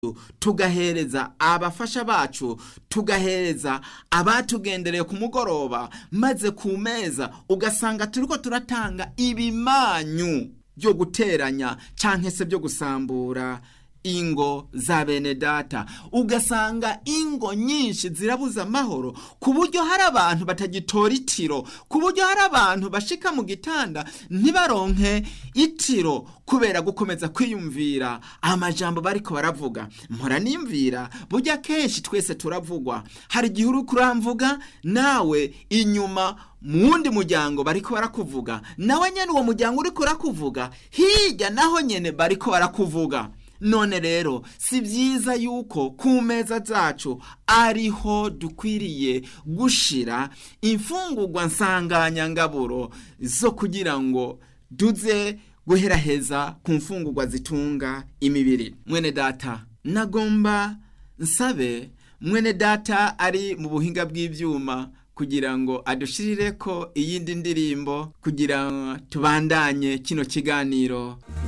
tugahereza abafasha bacu tugahereza abatugendereye ku mugoroba maze ku meza ugasanga turiko turatanga ibimanyu byo guteranya canke se byo gusambura ingo za bene data ugasanga ingo nyinshi zirabuza amahoro ku buryo hari abantu batagitora itiro ku buryo hari abantu bashika mu gitanda ntibaronke itiro kubera gukomeza kwiyumvira amajambo bariko baravuga mpora nimvira burya kenshi twese turavugwa hari igihe uri kuramvuga nawe inyuma mu wundi muryango bariko barakuvuga nawe nyene uwo muryango uriko urakuvuga hirya naho nyene bariko barakuvuga none rero si byiza yuko ku meza zacu ariho dukwiriye gushira imfungurwa nsanganyangaburo zo kugira ngo duze guheraheza ku mfungurwa zitunga imibiri mwene data nagomba nsabe mwene data ari mu buhinga bw'ibyuma kugira ngo adushirire ko iyindi ndirimbo kugira ngo tubandanye kino kiganiro